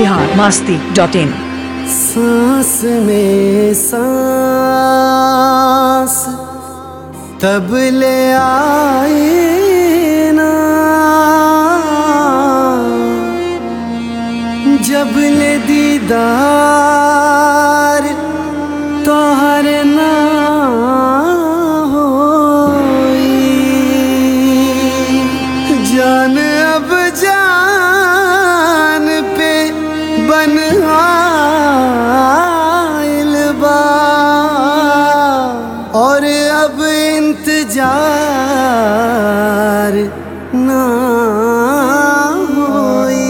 Bihar Masti dot इन सांस में सांस तब ले आए ना जब ले दीदार तोहर ना होई जान अब जान पे बन आइल बा और अब इंतजार ना होई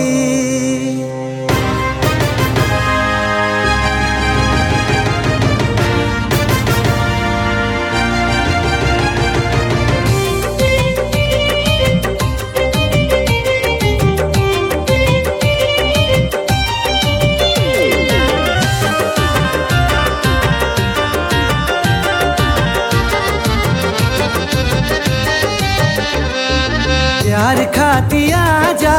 प्यार खाती जा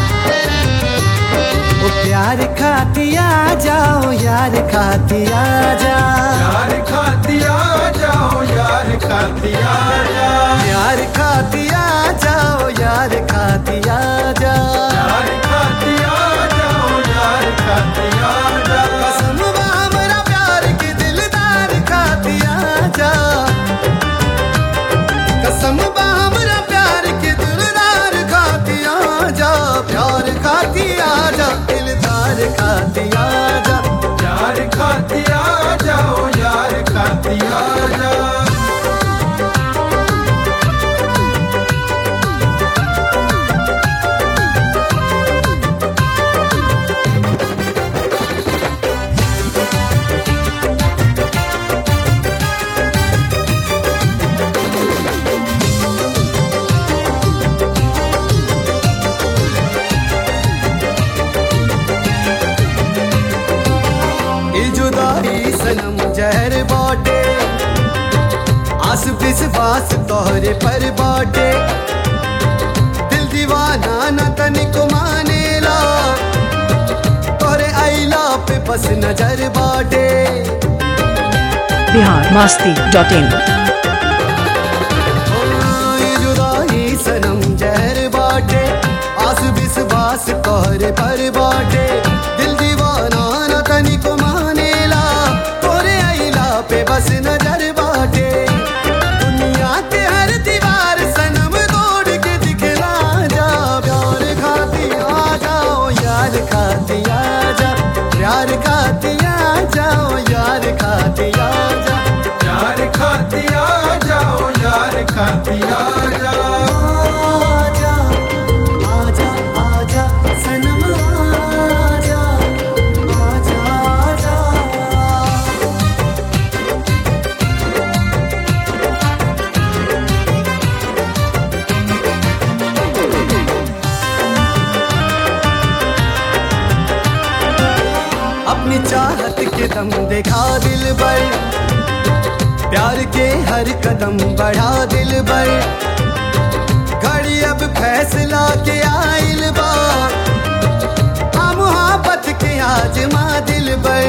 ओ प्यार खाती जाओ यार खाती जा यार खातिया जाओ यार खातिया जा प्यार खाती जाओ यार खाती जा यार खातिया जाओ यार खातिया जा कसम बा हमरा प्यार के दिलदार खाती जा कसम बा हमरा प्यार के दिलदार खाती जा प्यार खाती जा दिलदार खाती जा यार खातिया जाओ यार खातिया जा ई जुदाई सनम जहर बाटे आस पिस बास तोहरे पर बाटे दिल दीवाना न तनिको मानेला तोहरे आईला पे बस नजर बाटे बिहार मास्ती डॉट इन ओ, ई जुदाई सनम जहर बाटे आस बिस बास तोहरे पर बाटे दिल दीवाना न तनिको मानेला तोरे आईला पे बस नजर बाटे दुनिया के हर दीवार सनम तोड़ के दिखला जा प्यार खाती आ जाओ यार खाती आ जा प्यार खाती आ जाओ यार खाती आ जा यार खातिया जाओ यार खातिया जा आजा आजा आजा सनम आजा आजा आजा अपनी चाहत के दम देखा दिल पर प्यार के हर कदम बढ़ा दिल पर घड़ी अब फैसला के आइल बा आ मुहाबत के आजमा दिल पर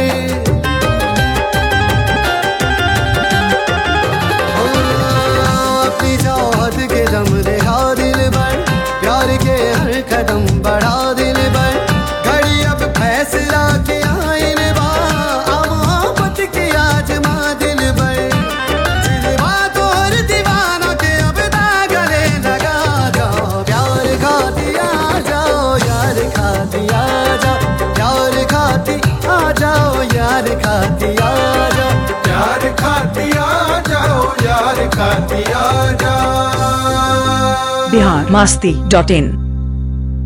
ओ, अपनी चाहत के दम देखा दिल पर प्यार के हर कदम बढ़ा दिल पर घड़ी अब फैसला के आइल बा आ मोहब्बत के आजमा दिल पर दिलवा तोहर दीवाना के अब दागले लगा जाओ प्यार खाती आ जाओ यार खाती आ जाओ प्यार खाती आ जाओ यार खाती आ जाओ यार खातिया जाओ यार खातिया जा बिहार मास्ती डॉट इन